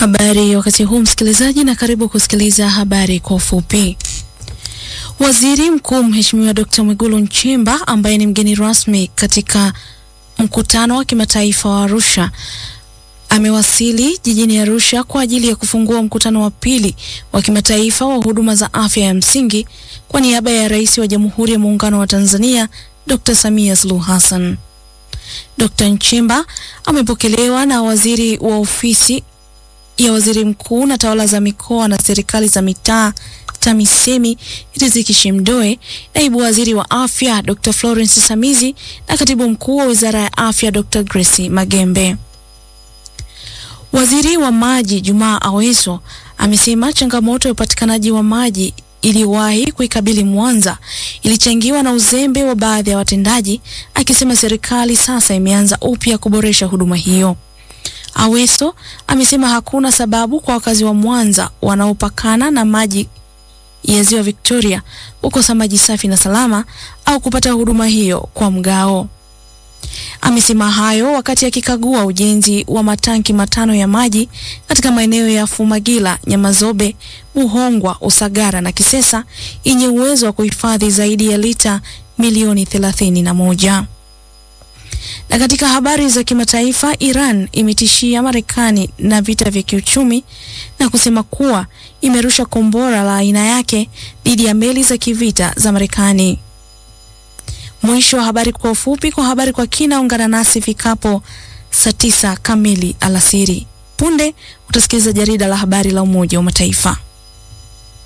Habari wakati huu msikilizaji, na karibu kusikiliza habari kwa ufupi. Waziri Mkuu Mheshimiwa Dr. Mwigulu Nchemba ambaye ni mgeni rasmi katika mkutano wa kimataifa wa Arusha amewasili jijini Arusha kwa ajili ya kufungua mkutano wa pili wa kimataifa wa huduma za afya ya msingi kwa niaba ya Rais wa Jamhuri ya Muungano wa Tanzania Dr. Samia Suluhu Hassan. Dr. Nchemba amepokelewa na waziri wa ofisi ya waziri mkuu na tawala za mikoa na serikali za mitaa TAMISEMI Riziki Shemdoe, naibu waziri wa afya Dr. Florence Samizi na katibu mkuu wa wizara ya afya Dr. Grace Magembe. Waziri wa maji Jumaa Aweso amesema changamoto ya upatikanaji wa maji iliwahi kuikabili Mwanza ilichangiwa na uzembe wa baadhi ya watendaji, akisema serikali sasa imeanza upya kuboresha huduma hiyo. Aweso amesema hakuna sababu kwa wakazi wa Mwanza wanaopakana na maji ya Ziwa Victoria kukosa maji safi na salama au kupata huduma hiyo kwa mgao. Amesema hayo wakati akikagua ujenzi wa matanki matano ya maji katika maeneo ya Fumagila, Nyamazobe, Muhongwa, Usagara na Kisesa yenye uwezo wa kuhifadhi zaidi ya lita milioni thelathini na moja. Na katika habari za kimataifa, Iran imetishia Marekani na vita vya kiuchumi na kusema kuwa imerusha kombora la aina yake dhidi ya meli za kivita za Marekani. Mwisho wa habari kwa ufupi. Kwa habari kwa kina, ungana nasi ifikapo saa tisa kamili alasiri. Punde utasikiliza jarida la habari la Umoja wa Mataifa.